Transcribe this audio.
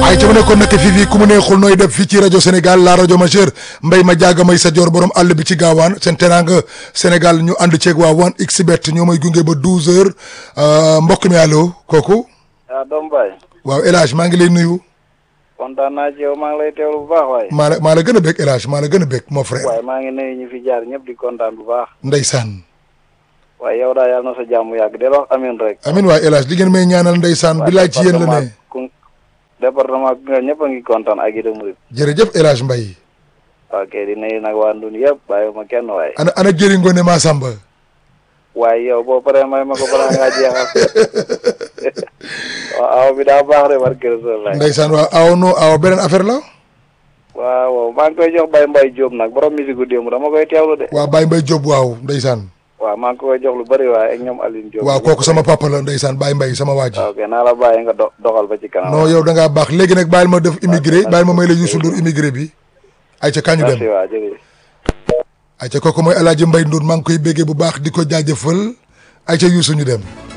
ay ca mu nekkoon nag fii fii ku mu neexul nooy def fii ci rajo Sénégal la rajo majeure mbay ma jaaga may sa joor borom àll bi ci gaawaan seen teraanga Sénégal ñu ànd ceeg waa wan xbet ñoo may gunge ba 12 heures mbokk mi allo kooku. ah doom baay. waaw El Hadj maa ngi lay nuyu. kontaan naa ci yow maa ngi lay teewlu bu baax waaye. maa la maa la gën a bëgg El Hadj maa la gën a bëgg mon frère. waaye maa ngi nuyu ñu fi jaar ñëpp di kontaan bu baax. ndeysaan. waaye yow daal yàlla na sa jàmm yàgg del wax amin rek. amin waay El Hadj li ngeen may ñaanal ndeysaan bi laaj ci yéen la ne. département Koungheul ñëpp a ngi kontaan ak Ida Mouride. jërëjëf El Hadj Mbaye. ok di nuyu nag waa Ndun yëpp bàyyi ma kenn waaye. ana ana jëri ngoone maa samba. waaye yow boo paree may ma ko balaa ngaa jeexal. waaw aw bi daa baax de barke Rasulullah. ndeysaan waaw aw no aw beneen affaire la. waaw waaw maa ngi koy jox Baye Mbaye Diop nag borom musique gu démb dama koy teewlu de. waaw Baye Mbaye Diop waaw ndeysaan. waaw maa ngi koy jox lu bëri waaye ak ñoom Aline Diop. waaw kooku sama papa la ndeysaan Baye Mbaye sama waa ji. ok naa la bàyyi nga do doxal ba ci kanam. non yow da ngaa baax léegi nag bàyyil ma def immigré bàyyil ma may la Youssou Ndour immigré bi. ayca kañu dem merci waa jërëjëf. ayca kooku mooy El Hadj Mbaye Ndour maa ngi koy béggee bu baax di ko jaajëfal ayca Youssou ñu dem.